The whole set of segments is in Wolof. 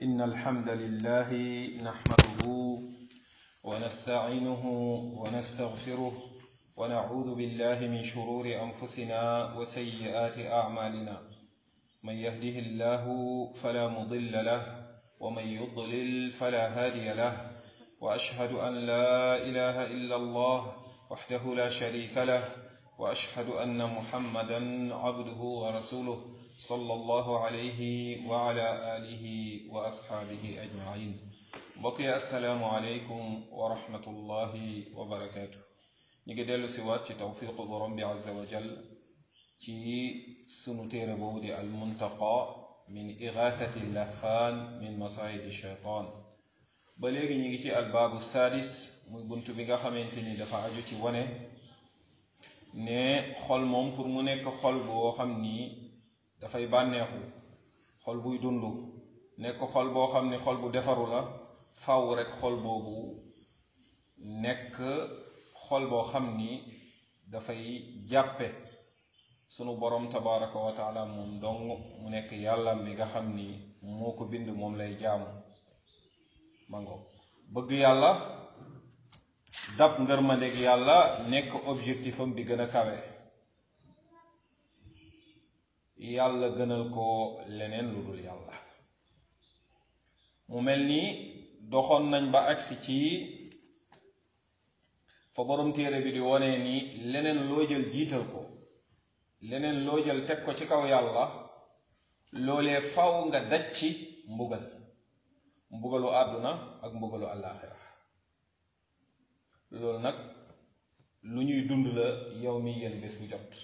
إن الحمد لله نحمده ونستعينه ونستغفره ونعوذ بالله من شرور أنفسنا وسيئات أعمالنا من يهده الله فلا مضل له ومن يضلل فلا هادي له وأشهد أن لا إله إلا الله وحده لا شريك له وأشهد أن محمدا عبده ورسوله صلى الله عليه وعلى آله وأصحابه أجمعين بقي السلام عليكم ورحمة الله وبركاته نيجي ديلو سيوات توفيق برم عز وجل ci sunu téere boobu di almuntaqa min igathati lahfaan min masaayidi shaytaan ba léegi ñu ngi ci albaabu saadis muy bunt bi nga xamante ni dafa aju ci wane ne xol moom pour mu nekk xol boo xam ni dafay bànneexu xol buy dund nekk xol boo xam ni xol bu defaru la faw rek xol boobu nekk xol boo xam ni dafay jàppe sunu borom tabaraka wa taala moom dong mu nekk yàllam bi nga xam ni moo ko bind moom lay jaamu mango bëgg yàlla dab ngërmandeg yàlla nekk objectif am bi gën a kawe yàlla gënal ko leneen lu dul yàlla mu mel ni doxoon nañ ba agsi ci fa borom téere bi di wone ni leneen loo jël jiital ko leneen loo jël teg ko ci kaw yàlla loolee faw nga daj ci mbugal mbugalu àdduna ak mbugalu àllaaxira loolu nag lu ñuy dund la yow mi yéen bés bu jot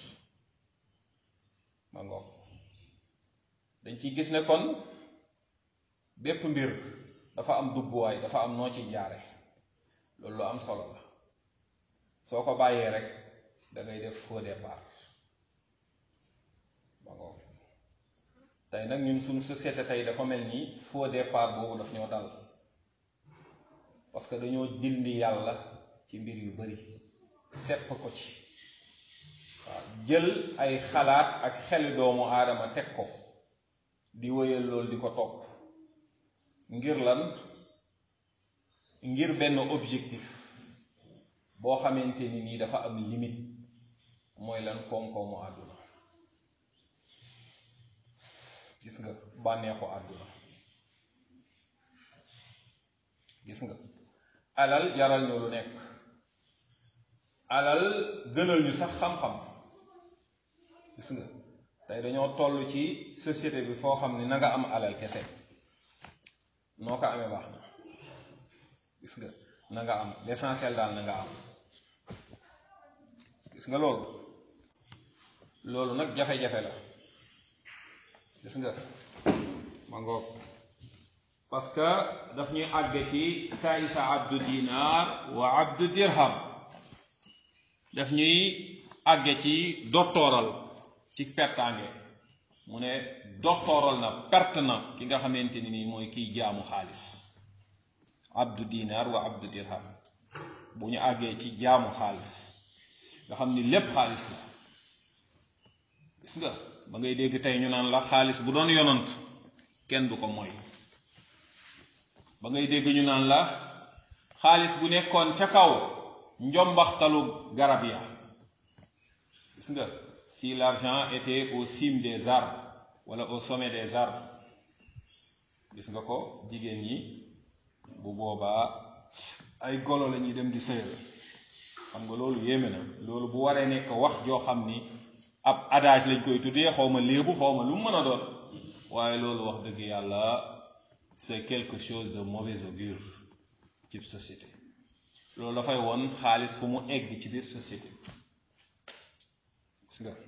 ma ngoog dañ ciy gis ne kon bépp mbir dafa am dugguwaay dafa am noo ci jaare loolu lu am solo la soo ko bàyyee rek da ngay def faux départ tey nag ñun suñu société tey dafa mel ni faux départ boobu daf ñoo dal parce que dañoo dindi yàlla ci mbir yu bari sepp ko ci waaw jël ay xalaat ak xeli doomu aadama teg ko di wëyal loolu di ko topp ngir lan ngir benn objectif boo xamante ni nii dafa am limite mooy lan koom-koomu àdduna gis nga bànneexu àdduna gis nga alal jaral ñu lu nekk alal gënal ñu sax xam-xam gis nga tey dañoo toll ci société bi foo xam ne na nga am alal kese noo ko amee baax na gis nga na nga am l'essentiel daal na nga am gis nga loolu loolu nag jafe-jafe la gis nga ma ngoog parce que daf ñuy àgge ci taisa abdu dinar wa abdu dirham daf ñuy àgge ci dottooral ci pertaange mu ne dottooral na perte na ki nga xamante ni nii mooy kiy jaamu xaalis abdu dinar wa abdu dirham bu ñu àggee ci jaamu xaalis nga xam ni lépp xaalis la gis nga ba ngay dégg tey ñu naan la xaalis bu doon yonant kenn du ko mooy ba ngay dégg ñu naan la xaalis bu nekkoon ca kaw njombaxtalu garab ya gis nga si l'argent était au cime des arbres wala au sommet des arbres gis nga ko jigéen ñi bu boobaa ay golo la ñuy dem di sëyal xam nga loolu yéeme na loolu bu waree nekk wax joo xam ni ab adage lañ koy tuddee xaw ma léebu xaw ma lu mu mën a doon waaye loolu wax dëgg yàlla c'est quelque chose de mauvais augure ci société loolu dafay won xaalis fu mu egg ci biir société gis nga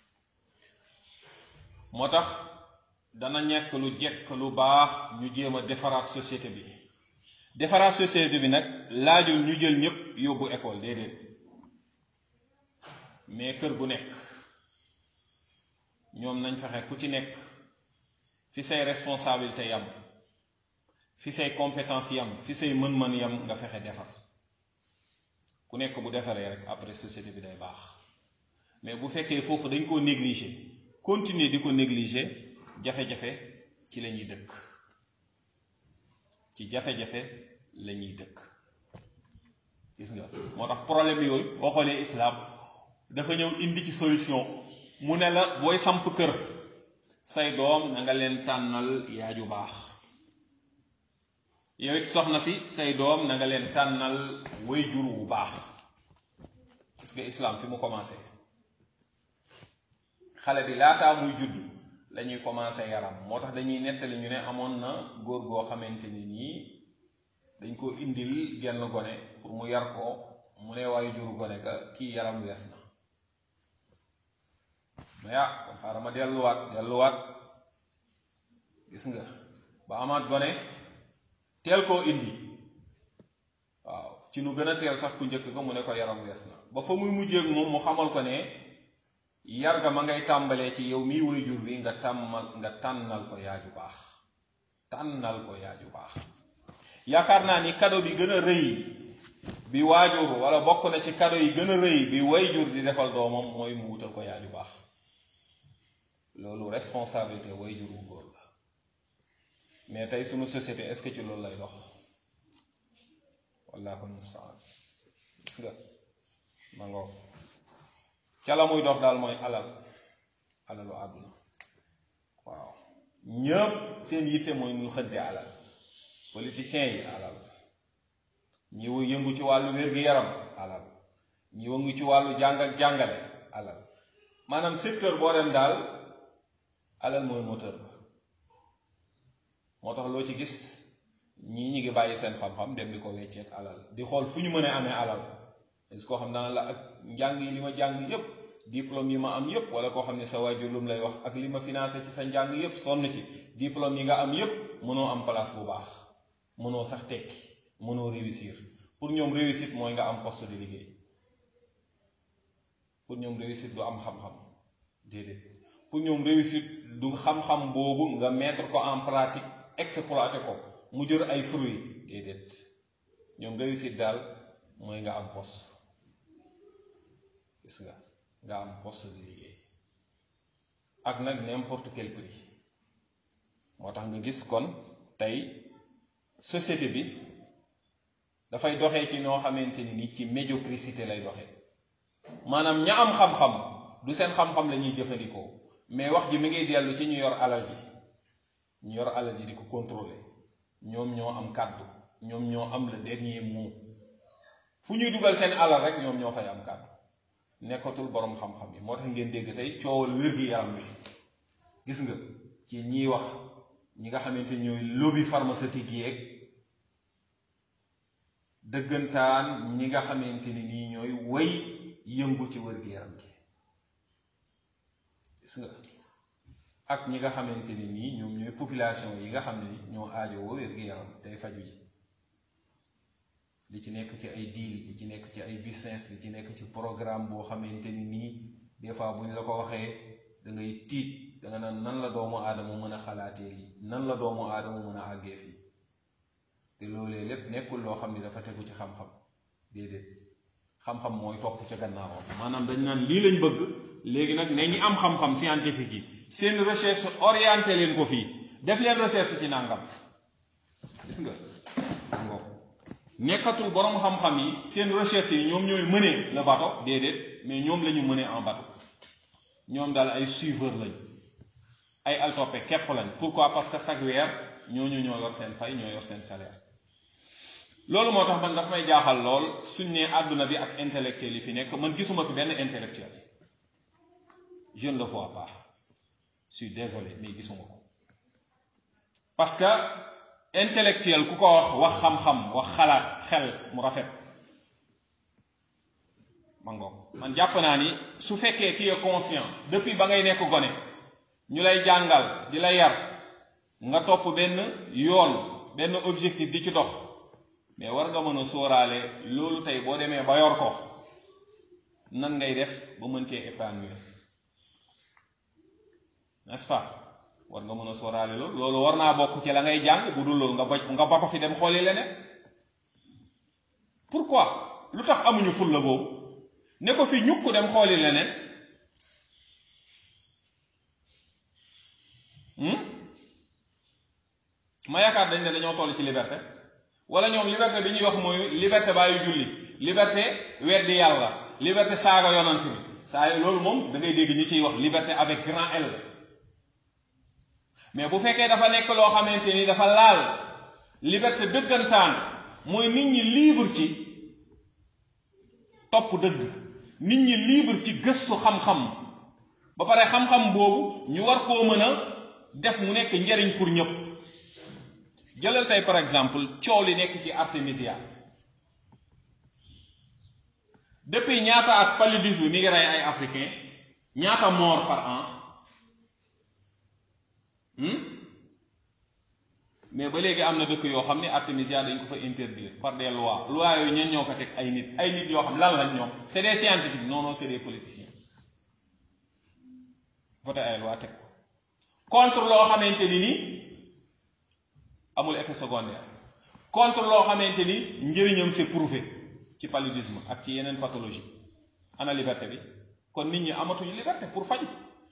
moo tax dana ñekk lu jekk lu baax ñu jéem a defaraat société bi defaraat société bi nag laajul ñu jël ñépp yóbbu école déedéet mais kër gu nekk ñoom nañ fexe ku ci nekk fi say responsabilité yam fi say compétence yam fi say mën-mën yam nga fexe defar ku nekk bu defaree rek après société bi day baax mais bu fekkee foofu dañ koo négliger continuer di ko négliger jafe-jafe ci la ñuy dëkk ci jafe-jafe la ñuy dëkk gis nga moo tax problème yooyu boo xoolee islam dafa ñëw indi ci solution mu ne la booy samp kër say doom na nga leen tànnal yaaju baax yow it soxna si say doom na nga leen tànnal way jur wu baax parce que islam fi mu commencé xale bi laataa muy judd la ñuy commencé yaram moo tax dañuy nettali ñu ne amoon na góor goo xamante ni nii dañ ko indil genn gone pour mu yar ko mu ne waaye juru gone ka kii yaram wees na mais ah kon xaaral ma delluwaat delluwaat gis nga ba amaat gone teel koo indi waaw ci nu gën a teel sax ku njëkk ko mu ne ko yaram wees na ba fa muy mujjeeg moom mu xamal ko ne yar ga ma ngay tàmbalee ci yow mii woy jur bi nga tàmmal nga tànnal ko yaaju baax tànnal ko yaaju baax yaakaar naa ni cadeau bi gën a rëy bi waajur wala bokk na ci cadeau yi gën a rëy bi way jur di defal doomam mooy mu wutal ko yaaju baax loolu responsabilité way jur wu góor la mais tey sunu société est-ce que ci loolu lay dox wallahu mustaan gis nga ma ngoog ca la muy dox daal mooy alal alalu àdduna waaw ñëpp seen yitte mooy muy xëdde alal politiciens yi alal ñi yëngu ci wàllu wér-gi-yaram alal ñi yëngu ci wàllu jàng ak jàngale alal maanaam secteur boo dem daal alal mooy moteur ba moo tax loo ci gis ñii ñi ngi bàyyi seen xam-xam dem di ko wecceet alal di xool fu ñu mën a amee alal est-ce koo xam dana la ak njàng yi li ma jàng yépp diplôme yi ma am yépp wala koo xam ne sa waajur lu mu lay wax ak li ma financé ci sa njàng yépp sonn ci diplôme yi nga am yépp mënoo am place bu baax mënoo sax tekki mënoo réussir pour ñoom réussite mooy nga am poste de liggéey pour ñoom réussite du am xam-xam déedéet pour ñoom réussite du xam-xam boobu nga mettre ko en pratique exploiter ko mu jër ay fruits déedéet ñoom réussite daal mooy nga am poste gis nga nga am poste de liggéey ak nag n'importe quel prix moo tax nga gis kon tey société bi dafay doxee ci noo xamante ni ni ci médiocrité lay doxee maanaam ña am xam-xam du seen xam-xam la ñuy jëfandikoo mais wax ji mi ngi dellu ci ñu yor alal ji ñu yor alal ji di ko contrôler ñoom ñoo am kàddu ñoom ñoo am le dernier mot fu ñuy dugal seen alal rek ñoom ñoo fay am kàddu nekkatul borom xam-xam yi moo tax ngeen dégg tey coowal wér-gi-yaram bi gis nga ci ñiy wax ñi nga xamante ñooy lobby pharmaceutique yeeg dëggantaan ñi nga xamante ni nii ñooy way yëngu ci wér-gi-yaram gi gis nga ak ñi nga xamante ni nii ñoom ñooy population yi nga xam ne ñoo aajowoo wér-gi-yaram tey faju ji li ci nekk ci ay deal li ci nekk ci ay business li ci nekk ci programme boo xamante ni nii des fois bu ñu la ko waxee da ngay tiit da nga naan nan la doomu aadama mën a xalaatee lii nan la doomu aadama mën a àggee fii te loolee lépp nekkul loo xam ni dafa tegu ci xam-xam déedéet xam-xam mooy topp ca gannaawam maanaam dañ naan lii lañ bëgg léegi nag ne ñi am xam-xam scientifique yi seen recherche orienté leen ko fii def leen recherche ci nangam gis nga ngoo nekkatul borom xam-xam yi seen recherche yi ñoom ñooy mëne le bateau déedéet mais ñoom la ñu mëne en bateau ñoom daal ay suiveur lañ ay altoppe képp lañ pourquoi parce que chaque weer ñooñu ñoo yor seen fay ñoo yor seen salaire loolu moo tax man daf may jaaxal lool suñ ne àdduna bi ak intellectuel yi fi nekk man gisuma fi benn intellectuel je ne le vois pas je suis désolé mais gisuma ko parce que intellectuel ku ko wax wax xam-xam wax xalaat xel mu rafet ma ngoog man jàpp naa ni su fekkee tu es conscient depuis ba ngay nekk gone ñu lay jàngal di la yar nga topp benn yoon benn objectif di ci dox mais war nga mën a sóoraale loolu tey boo demee ba yor ko nan ngay def ba mën cee épanouir n'est-ce pas war nga mën a sóoraale loolu loolu war naa bokk ci la ngay jàng bu dul loolu nga ba nga ba ko fi dem xooli leneen pourquoi lu tax amuñu ful la boobu ne ko fi ñukk dem xooli leneen ma yaakaar dañ ne dañoo toll ci liberté wala ñoom liberté bi ñuy wax mooy liberté bàyyi julli liberté weddi yàlla liberté saaga yonant bi saa loolu moom da ngay dégg ñu ciy wax liberté avec grand L mais bu fekkee dafa nekk loo xamante ni dafa laal liberté dëggantaan mooy nit ñi libre ci topp dëgg nit ñi libre ci gëstu xam-xam ba pare xam-xam boobu ñu war koo mën a def mu nekk njariñ pour ñëpp jëlal tey par exemple coow li nekk ci artémisia depuis ñaata at paludisme mi ngi rey ay africain ñaata mort par an mais ba léegi am na dëkk yoo xam ne artémisia dañ ko fa interdire par des lois lois yooyu ñen ñoo ko teg ay nit ay nit yoo xam lan lañ ñoom c'est des scientifiques non non c'est des politiciens voté ay loi teg ko contre loo xamante ni ni amul effet secondaire contre loo xamante ni njëriñam c'est prouvé ci paludisme ak ci yeneen pathologie ana liberté bi kon nit ñi amatuñu liberté pour faju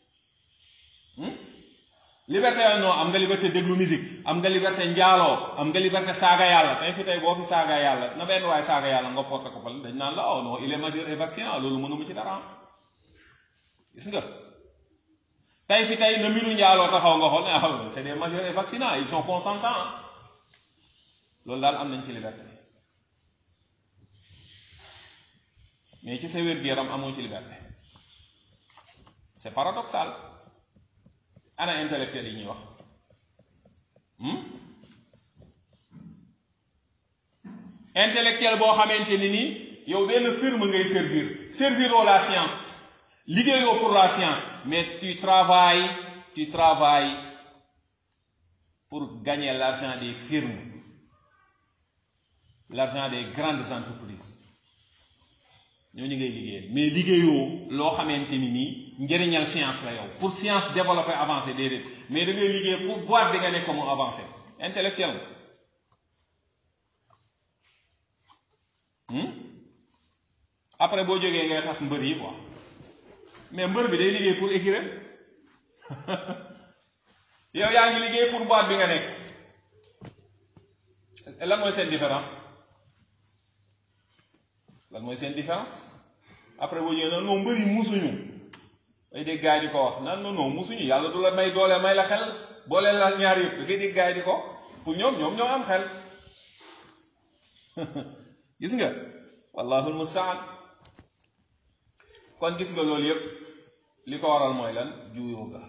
liberté yooyu non am nga liberté déglu musique am nga liberté njaaloo am nga liberté saaga yàlla tey fi tey boo fi saaga yàlla na benn waaye saaga yàlla nga porte ko fal dañ naan la oh non il est majeur et vacciné loolu mënuma ci dara gis nga tey fi tey na mbiru njaaloo taxaw nga xool ne ah c'est des majeurs et vaccinés ils sont consentants loolu daal am nañ ci liberté mais ci sa wér-gu-yaram amoo ci liberté c'est paradoxal ana intellectuel yi ñuy wax intellectuel boo xamante ni nii yow benn firme ngay servir serviroo la science liggéeyoo pour la science mais tu travailles tu travailles pour gagner l'argent des firmes l'argent des grandes entreprises ñooñu ngay liggéeyal mais liggéeyoo loo xamante ni nii njëriñal science la yow pour science développer avancer déedéet mais da ngay liggéey pour boîte bi nga nekk mu avancer intellectuel après boo jógee ngay xas mbër yi quoi mais mbër bi day liggéey pour écurie yow yaa ngi liggéey pour boîte bi nga nekk lan mooy seen différence lan mooy seen différence après boo ñëwee non mbër yi musuñu ay dégg gaay di ko wax nan non non musuñu yàlla du la may doole may la xel boole la ñaar yëpp da ngay dégg gaay di ko pour ñoom ñoom ñoo am xel gis nga wallahul mustaan kon gis nga loolu yëpp li ko waral mooy lan juuyoo ga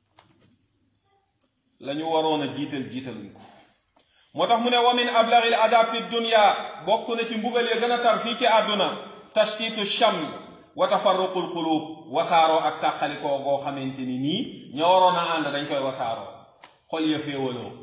la ñu waroon a jiital jiitaluñ ko moo tax mu ne wa min ablaghil adab fi dunya bokk na ci mbugal ya gën a tar fii ci àdduna tashtitu sham wa tafarruqul qulub wasaaroo ak tàqalikoo goo xamante ni nii ña waroon a ànd dañ koy wasaaroo xol ya féewaloo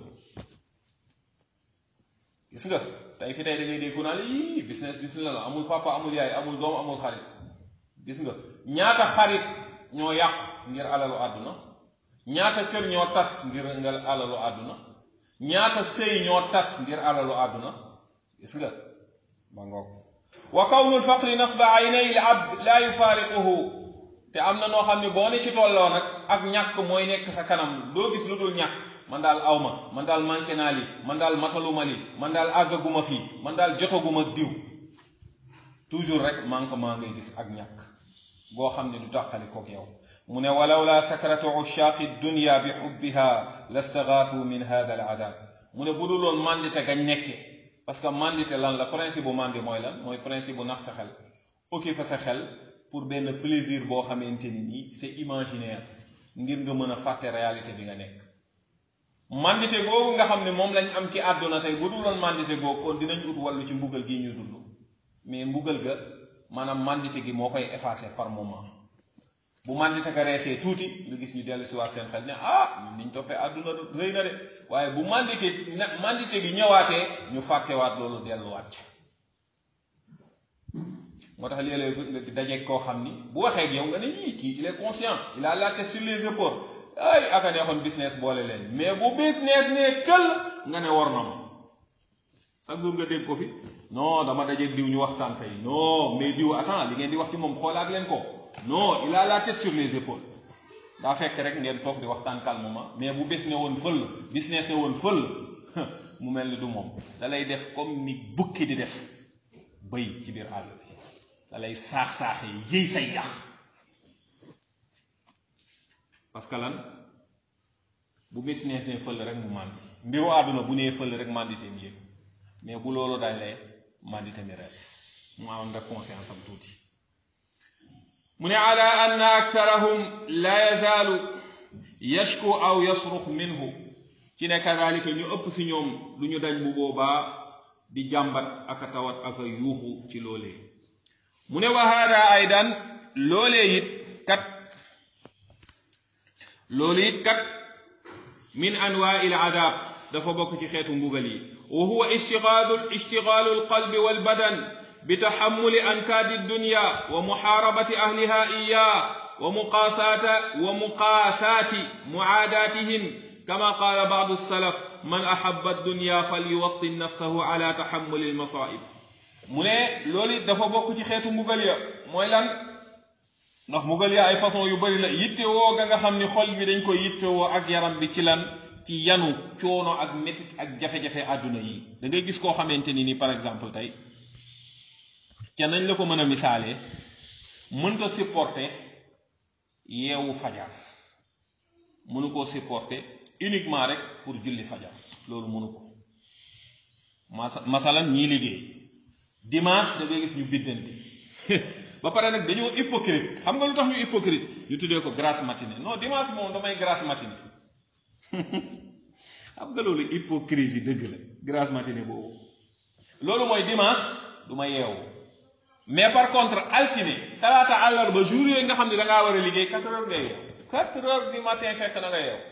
gis nga tey fi tey da ngay dégg ku naan yii business business la amul papa amul yaay amul doom amul xarit gis nga ñaata xarit ñoo yàqu ngir alalu àdduna ñaata kër ñoo tas ngir nga alalu àdduna ñaata sëy ñoo tas ngir alalu àdduna gis nga ma ngoog wa kawnul faqri nasba aynay l abd laa yufaariquhu te am na noo xam ne boo ne ci tolloo nag ak ñàkk mooy nekk sa kanam doo gis lu dul ñàkk man daal awma man daal manqué naa li man daal mataluma li man daal àggaguma fii man daal jotaguma diw toujours rek manquement ngay gis ak ñàkk boo xam ne du tàqali kook yow mu ne walaw la sakratu ushaaqi dunya bi xubbiha lastagaatu min hada al adab mu ne bu dul loon mandite gañ nekke parce que mandite lan la principe bu mandi mooy lan mooy principe bu nax sa xel occuper sa xel pour benn plaisir boo xamante ni nii c'est imaginaire ngir nga mën a fàtte réalité bi nga nekk mandite googu nga xam ne moom lañ am ci àdduna tey bu dul loon mandite googu kon dinañ ut wàllu ci mbugal gi ñuy dund mais mbugal ga maanaam mandite gi moo koy effacer par moment bu mandite ga reesee tuuti nga gis ñu dellu si waat seen xel ne ah ñun niñ toppee àdduna rëy na de waaye bu mandite mandite gi ñëwaatee ñu fàttewaat loolu delluwaat ci moo tax léeg-léeg nga dajeeg koo xam ni bu waxee ak yow nga ne yii kii il est conscient il a la tête sur les épaules ay aka neexoon business boole leen mais bu business ne kël nga ne war na ma chaque jour nga dégg ko fi non dama dajeeg diw ñu waxtaan tey non mais diw attends li ngeen di wax ci moom xoolaat leen ko non il a la tête sur les épaules daa fekk rek ngeen toog di waxtaan calmement mais bu bés ne woon fël business ne woon fël mu mel ni du moom da lay def comme ni bukki di def bëy ci biir àll bi da lay saax-saaxe yëy say yax parce que lan bu bis neesee fël rek mu màndi mbiru àdduna bu nee fël rek mànditeem yéeg mais bu loolu dalee màndite mi res mu am rek conscience am tuuti mu ne ala anna aktharahum la yazaalu yashku aw yasrux minhu ci ne kadalika ñu ëpp si ñoom lu ñu dañ bu boobaa di jàmbat ak a tawat ak a yuuxu ci loolee mu ne wa hada aydan loolee it kat loolu it kat min anwaa il adab dafa bokk ci xeetu mbugal yi wa huwa ishtigaalu ishtigaalu alqalbi walbadan bi taxammuli ankaadi dunya wa muxaarabati ahliha iyaa wa muqaasaata wa muqaasaati muaadaatihim kama qaala baadu salaf man ahabba dunya falyuwattin nafsahu ala taxammuli almasaa'ib mu ne loolu it dafa bokk ci xeetu mbugal ya mooy lan ndax mbugal ya ay façon yu bari la yittewoo ga nga xam ni xol bi dañ koy yittewoo ak yaram bi ci lan ci yanu coono ak métit ak jafe-jafe àdduna yi da ngay gis koo xamante ni ni par exemple tey ca nañ la ko mën a misaalee mënta supporter yeewu fajar mënu koo supporter uniquement rek pour julli fajar loolu mënu ko masa masalan ñii liggéey dimanche da ngay gis ñu biddanti ba pare nag dañoo hypocrite xam nga lu tax ñu hypocrite ñu tuddee ko grasse matinée non dimanche moom damay grasse matinée xam nga loolu hypocrisie dëgg la grasse matinée boobu loolu mooy dimanche du ma yeewu mais par contre altine talaata àllarba jour yooyu nga xam ne da ngaa war a liggéey quatre heures ngay yeewu quatre heures du matin fekk na nga yeewu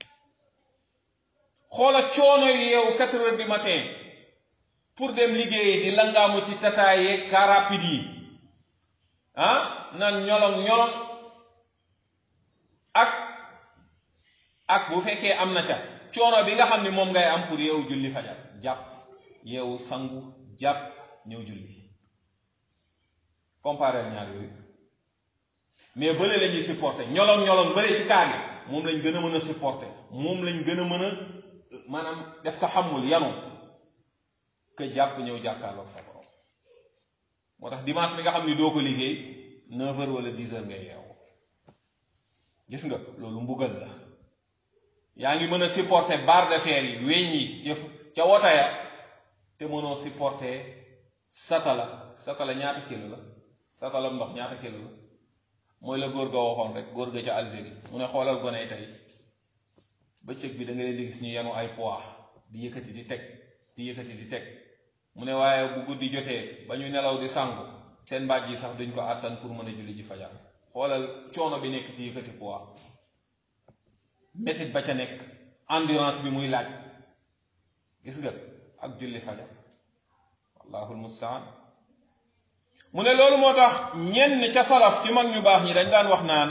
xoola coono yeewu quatre heures du matin pour dem liggéeyi di langaamu ci tataaye car rapide yi ah naan ñolong ñolong ak ak bu fekkee am na ca coono bi nga xam ne moom ngay am pour yeewu julli fajar jàpp yeewu sangu jàpp ñëw julli comparé ñaar yooyu mais bële la ñuy supporté ñolong ñolong bële ci kaar yi moom lañ gën a mën a supporté moom lañ gën a mën a maanaam def ko xamul yanu que jàpp ñëw jàkkaarloog sa borom moo tax dimanche bi nga xam ni doo ko liggéey 9 heures wala 10 heures ngay yeewu gis nga loolu mbugal la yaa ngi mën a supporter barre de fer yi weñ yi ca wota ya te mënoo supporter satala satala ñaata kilo la satala ndox ñaata kilo la mooy la góor ga waxoon rek góor ga ca Algérie mu ne xoolal gone tey bëccëg bi da nga leen di gis ñu yenu ay poids di yëkkati di teg di yëkkati di teg mu ne waaye bu guddi jotee ba ñu nelaw di sangu seen mbaaj yi sax duñ ko àttan pour mën a julli ji fajar xoolal coono bi nekk ci yëkkati poids métit ba ca nekk endurance bi muy laaj gis nga ak julli fajar wallahu almustaan mu ne loolu moo tax ñenn ca salaf ci mag ñu baax ñi dañ daan wax naan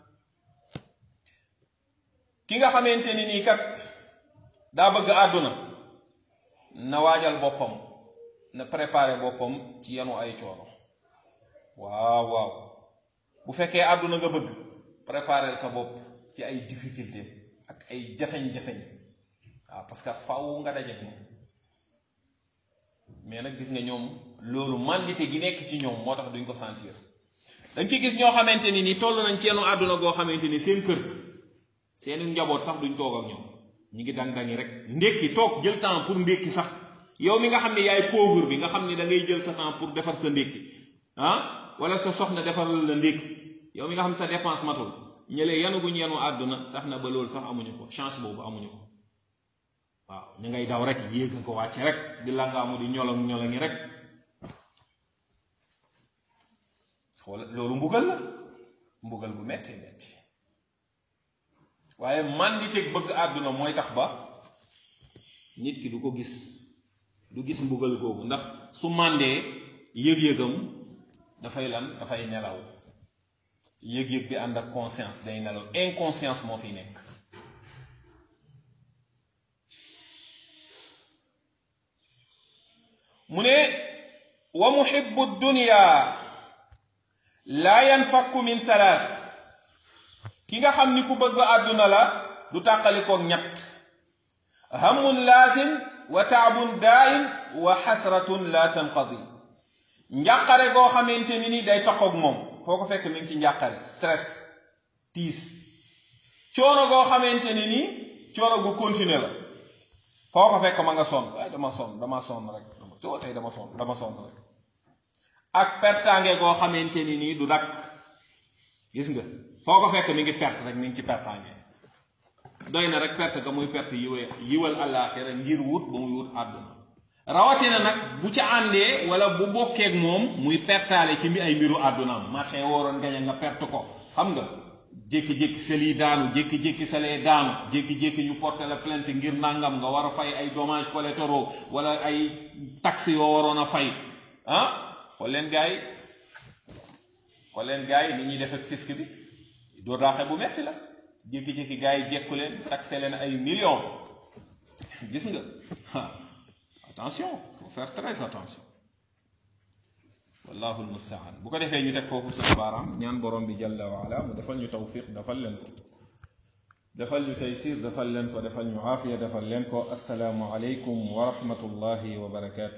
ki nga xamante ni nii kat daa bëgg àdduna na waajal boppam na préparer boppam ci yanu ay coono waaw waaw bu fekkee àdduna nga bëgg préparer sa bopp ci ay difficulté ak ay jafeñ-jafeñ waaw parce que faw nga dajeek moom mais nag gis nga ñoom loolu mandité gi nekk ci ñoom moo tax duñ ko sentir dañ ci gis ñoo xamante ni ni toll nañ ci yenu àdduna goo xamante ni seen kër seeni njaboot sax duñ toog ak ñoom ñi ngi dang-dangi rek ndékki toog jël temps pour ndékki sax yow mi nga xam ne yaay pauvre bi nga xam ne da ngay jël sa temps pour defar sa ndékki ah wala sa soxna defaral la ndékki yow mi nga xam ne sa dépense matul ñëlee yanuguñ yenu àdduna tax na ba loolu sax amuñu ko chance boobu amuñu ko waaw ñu ngay daw rek yéeg ko wàcce rek di langaamu di ñolong ñolongi rek wala loolu mbugal la mbugal bu metti metti waaye manditeeg bëgg àdduna mooy tax ba nit ki du ko gis du gis mbugal googu ndax su màndee yëg-yëgam dafay lan dafay nelaw yëg-yëg bi ànd ak conscience day nelaw inconscience moo fi nekk mu ne wa muhibbu dunya laa yanfakku min salaas ki nga xam ni ku bëgg àdduna la du tàqalikoog ñett hammun laazim wa taabun daa'im wa xasratun la tanqadi njàqare goo xamante ni ni day toqoog moom foo ko fekk mi ngi ci njàqare stress tiis coono goo xamante ni nii coono gu continuer la foo ko fekk ma nga sonn waaye dama sonn dama sonn rek dama too tey dama sonn dama sonn rek ak pertaange goo xamante ni nii du dakk gis nga foo ko fekk mi ngi perte rek mi ngi ci pertaange doy na rek perte ga muy perte yiwe yiwal àllaaxira ngir wut ba muy wut àdduna rawatina nag bu ca àndee wala bu bokkeek moom muy pertaale ci mi ay mbiru àddunaam marché waroon gañe nga perte ko xam nga jékki-jékki sa lii daanu jékki-jékki sa lee daanu jékki-jékki ñu porter la plainte ngir nangam nga war a fay ay dommages collatéraux wala ay taxes yoo waroon a fay ah xool leen gars yi xool leen gars yi ni ñuy def ak fisc bi doo daaxe bu metti la jékki-jékki gars yi jekku leen taxé leen ay millions gis nga attention faut faire très attention wallahu almustaan bu ko defee ñu teg foofu suñu baaraam ñaan borom bi jalla wa ala mu defal ñu tawfiq defal leen ko defal ñu taysir defal leen ko defal ñu aafiya defal leen ko assalaamu aleykum wa rahmatullahi wa barakaatu